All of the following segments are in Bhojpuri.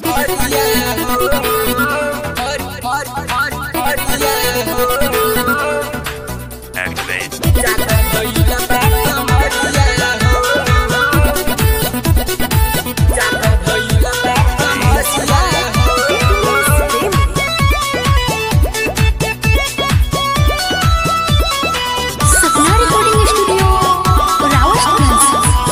Activate. Sapna recording studio Rawatganj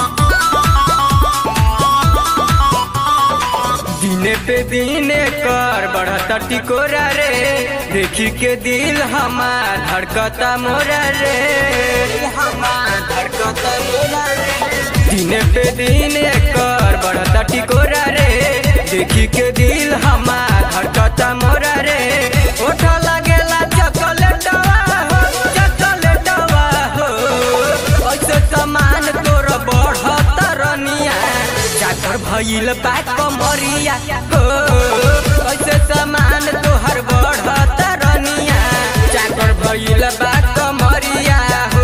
दिने पे दिने कर बढ़ता टिकोरा रे देखी के दिल हमार धड़कता मोरा रे हमार धड़कता मोरा रे दिने पे दिने कर बढ़ता टिकोरा रे देखी के दिल हमार धड़कता मोरा रे ओठ लगेला चॉकलेटवा हो चॉकलेटवा हो ऐसे सामान तोर बढ़त रनिया चाकर भइल बा कमरिया हो ऐसे सामान तोहर बढ़त रनिया चाकर भइल बा कमरिया हो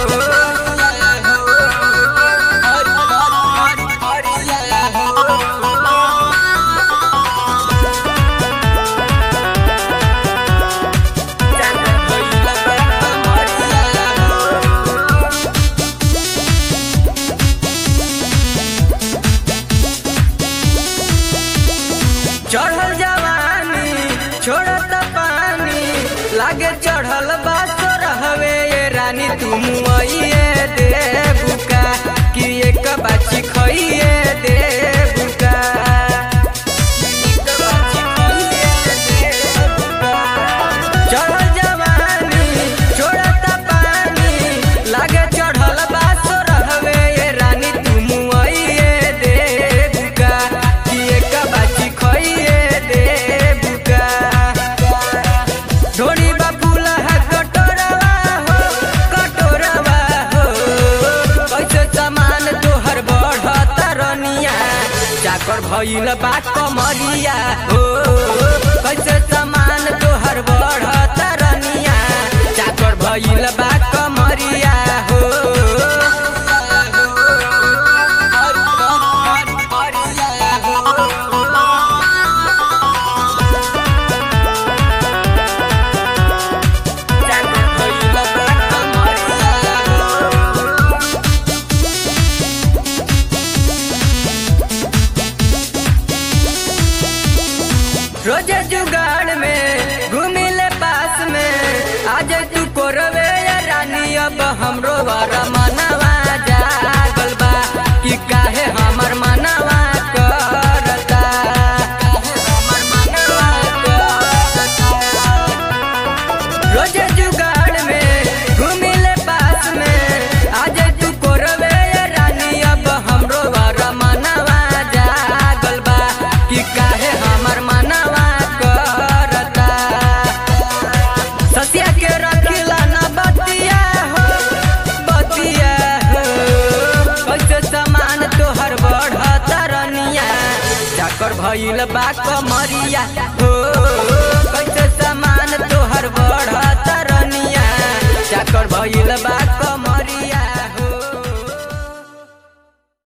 चाकर भइल बा कमरिया हो चढ़ल जवानी छोड़त पानी लागे चढ़ल बात रहवे ये रानी तुम आइए दे बुका कि एक बाची खइए दे बुका चढ़ल जवानी छोड़त पानी लागे चढ़ल बात रहवे ये रानी तुम आइए दे बुका कि एक बाची खइए दे बुका ढोड़ी बाबूल है कटोरवा हो कटोरवा हो कैसे सामान तोहर बढ़त रनिया चाकर भइल बा कमरिया हो कैसे सामान तोहर बढ़त रनिया चाकर भइल बा कमरिया हो चाकर भइल बा कमरिया हो रोजे जुगाड़ में घूमिले पास में आज तू कोरवे या रानी अब हमरो वारा मनवा जागल बा कि काहे हमर मनवा करता हमर मनवा करता रोजे जुगाड़ में घूमिले पास में आज तू कोरवे या रानी अब हमरो वारा मनवा जागल बा कि काहे हमर मनवा करता ससिया के रखिला ना बतिया हो बतिया हो कैसे सामान तोहर बढ़त रनिया चाकर भइल बा कमरिया हो कैसे सामान तोहर बढ़त रनिया चाकर भइल बा